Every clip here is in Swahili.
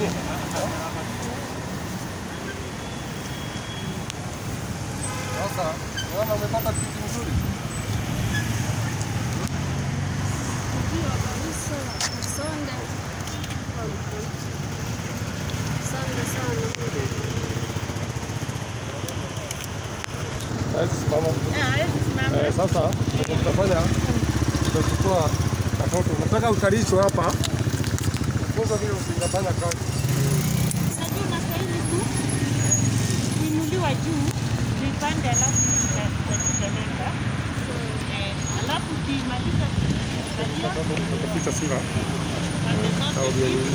Sasa unaona umepata kitu nzuri. Ndio kabisa. Asante. Asante sana. Hawezi simama. Ah, hawezi simama. Eh, sasa tutafanya tutachukua katoto. Nataka ukalishwe hapa. Funza vile usingafanya kazi. Sasa unastahili tu kuinuliwa juu tuipande, alafu tutateleka. Eh, alafu ukimaliza kuangalia Picha sura. pande zote chini,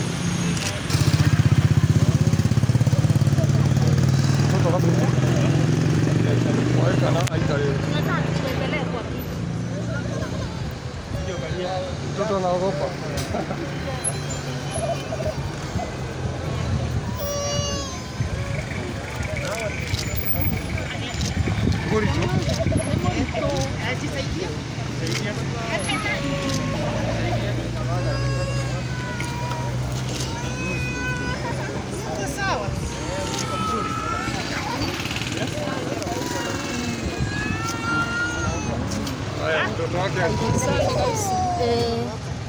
Mtoto wapi? Waweka na aikale. Tunataka tuendelee kwa picha. Mtoto anaogopa. Nguri tu. Haya, mtoto wake Asante kabisa. Eh,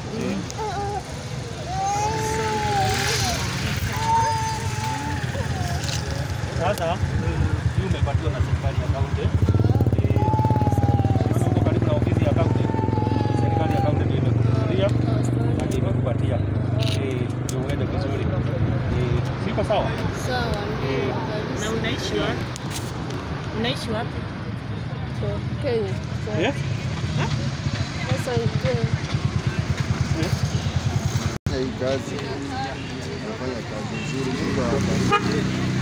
Sasa hii umepatiwa na serikali ya kaunti. Eh, maana uko karibu na ofisi ya kaunti. Serikali ya kaunti ndio imekununulia na ndio imekupatia. Eh, ndio uende vizuri. Eh, siko sawa? sawa. Eh, na unaishi wapi? Unaishi wapi? Ndio. Kenya. eh? Sasa ndio. hii kazi nafanya kazi nzuri. Mungu awabariki.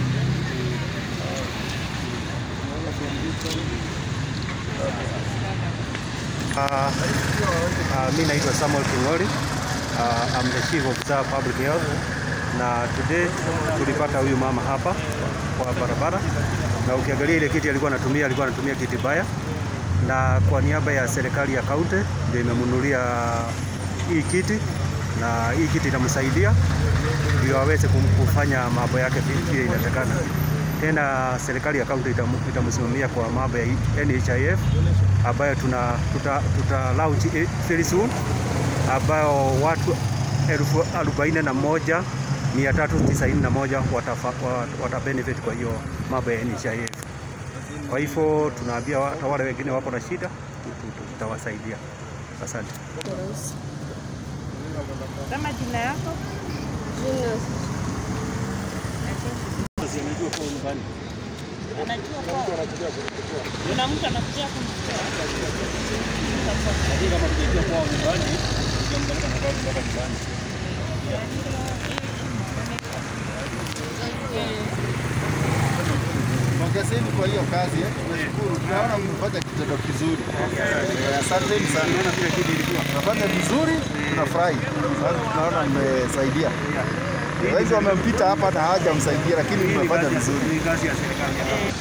Uh, uh, mi naitwa Samuel King'ori. Uh, I'm the chief officer of public health na today tulipata huyu mama hapa kwa barabara, na ukiangalia ile kiti alikuwa anatumia alikuwa anatumia kiti baya, na kwa niaba ya serikali ya kaunti ndio imemnunulia hii kiti, na hii kiti itamsaidia ndio aweze kum- kufanya mambo yake vi- vile inatakana. Tena serikali ya kaunti itamu- itamsimamia kwa mambo ya NHIF ambayo tuna tuta, tuta launch eh, very soon ambayo watu elfu arobaini na moja mia tatu tisaini na moja watafa, wa- wata benefit kwa hiyo mambo ya NHIF. Kwa hivyo tunaambia hata wale wengine wako na shida tu- tu- tutawasaidia. Asante. Kama jina yako? Jina Anajua kwao. Kuna mtu anakuja kumchukua. Lakini kama tukiingia kwao nyumbani, tukiamka na kwao mpaka nyumbani. Pongezeni kwa hiyo kazi eh. Tunashukuru. Tunaona mmefanya kitendo kizuri. Eh, Asanteni sana. Unaona vile kiti ilikuwa. Tunafanya vizuri, tunafurahi. Sasa tunaona mmesaidia. Wengi wamempita hapa na hawajamsaidia lakini Hii ni mmefanya kazi ya- vizuri. ni kazi ya serikali ya kaunti.